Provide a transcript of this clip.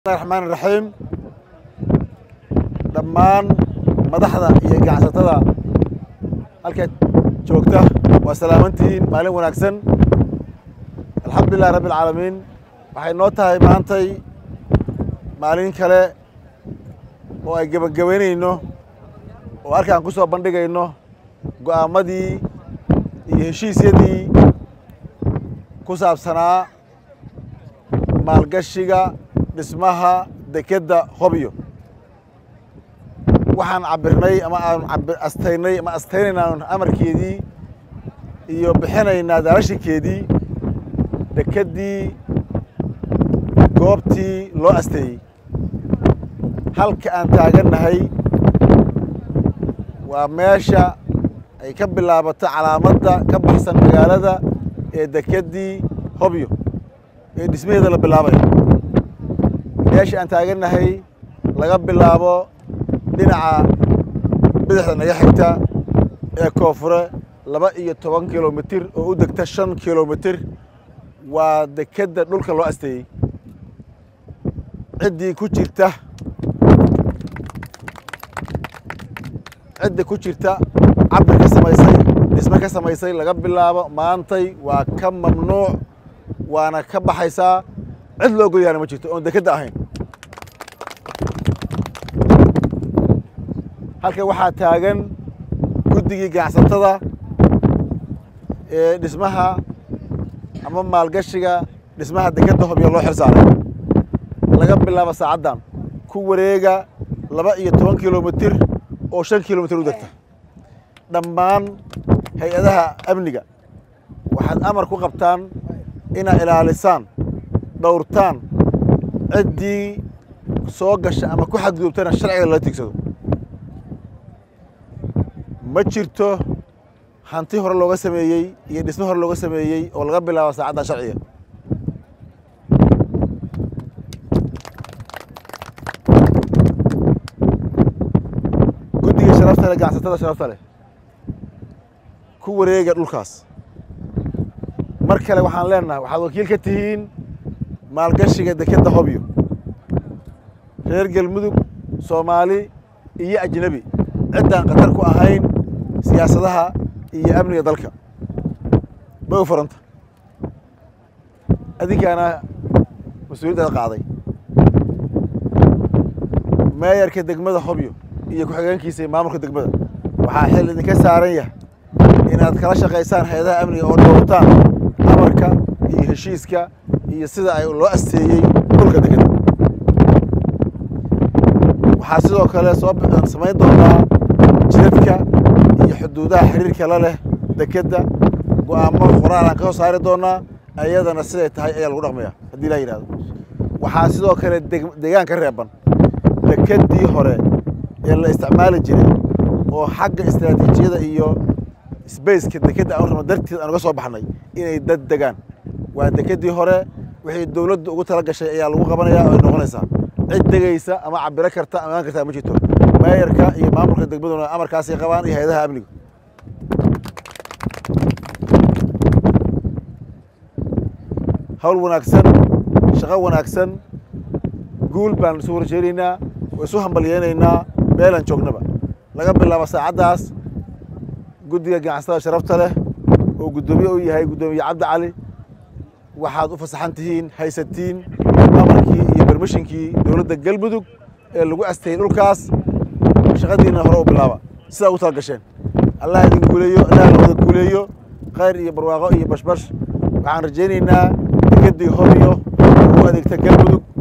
raxmaan raxiim dhammaan madaxda iyo ganacsatada halkaad joogta waa salaamantihiin maalin wanaagsan alxamdulilahi rabbi alcaalamiin waxay noo tahay maantay maalin kale oo ay gebagabaynayno oo halkaan ku soo bandhigayno go'aamadii iyo heshiisyadii ku saabsanaa maalgashiga dhismaha dekedda hobyo waxaan cabirnay ama aan astaynay ama astaynaynaa amarkeedii iyo bixinaynaa daarashinkeedii dekeddii goobtii loo asteeyey halka aan taagannahay waa meesha ay ka bilaabato calaamadda ka baxsan magaalada ee dekeddii hobyo ee dhismaheeda la bilaabayo meesha aan taagannahay laga bilaabo dhinaca bidixda naga xigta ee koonfure laba iyo toban kilomitir oo u degta shan kilomitir waa dekedda dhulka loo asteeyey ciddii ku jirta cidda ku jirta cabir ka samaysay dhisme ka samaysay laga bilaabo maantay waa ka mamnuuc waana ka baxaysaa cid loo golyaana ma jirto oon dekedda ahayn halkan waxaa taagan guddigii ganacsatada ee dhismaha ama maalgashiga dhismaha dekedda hobyo loo xil saaray laga bilaabo saacaddan ku wareega laba iyo toban kilomitir oo shan kilomitir u degta dhammaan hay-adaha amniga waxaad amar ku qabtaan inaad ilaalisaan dhowrtaan ciddii soo gasha ama ku xadgudubtana sharciga lala tigsado ma jirto hanti hore looga sameeyey iyo dhisme hore looga sameeyey oo laga bilaabo saacaddan sharciga guddiga sharafta leh ganacsatada sharafta leh ku wareega dhulkaas mar kale waxaan leenahay waxaad wakiil ka tihiin maalgashiga dekedda hobyo reer galmudug soomaali iyo ajnebi ciddaan khatar ku ahayn siyaasadaha iyo amniga dalka bay u furanta adinkaana mas-uuliyaddaada qaaday meeyarka degmada hobyo iyo ku-xigeenkiisa maamulka degmada waxaa xil idinka saaran yahay inaad kala shaqaysaan hay-adaha amniga oo dhowrtaan amarka iyo heshiiska iyo sida ay loo asteeyey dhulka dekedda waxaa sidoo kale soo samayn doonaa jidadka iyo xuduudaha xiriirka la leh dekedda go'aamo qoraal aan ka soo saari doonaa ayadana siday tahay ayaa lagu dhaqmaya haddii laa yidhahdo waxaa sidoo kale degaan ka reeban dekeddii hore ee la isticmaali jiray oo xagga istaraatiijiyada iyo sbaceka dekedda aan rabno darteed aan uga soo baxnay inay dad degaan waa dekeddii hore wixii dowladdu ugu tala gashay ayaa lagu qabanayaa oo ay noqonaysaa cid degaysa ama cabiro karta ama imaan kartaa ma jirto meeyarka iyo maamulka degmaduna amarkaasay qabaan iyo hay-adaha amniga hawl wanaagsan shaqo wanaagsan guul baan isu horjeedaynaa oo isu hambalyeynaynaa meelaan joognaba laga bilaabo saacaddaas guddiga ganacsatada sharafta leh oo guddoomiye u yahay guddoomiye cabdi cali waxaad u fasaxan tihiin haysatiin amarkii iyo bermishinkii dowladda galmudug ee lagu asteeyey dhulkaas shaqadiina hore u bilaaba sidaa ugu tala gasheen allah idin guuleeyo allah lawada guuleeyo khayr iyo barwaaqo iyo bashbash waxaan rajaynaynaa dekeddii hobyo ugu adeegta galmudug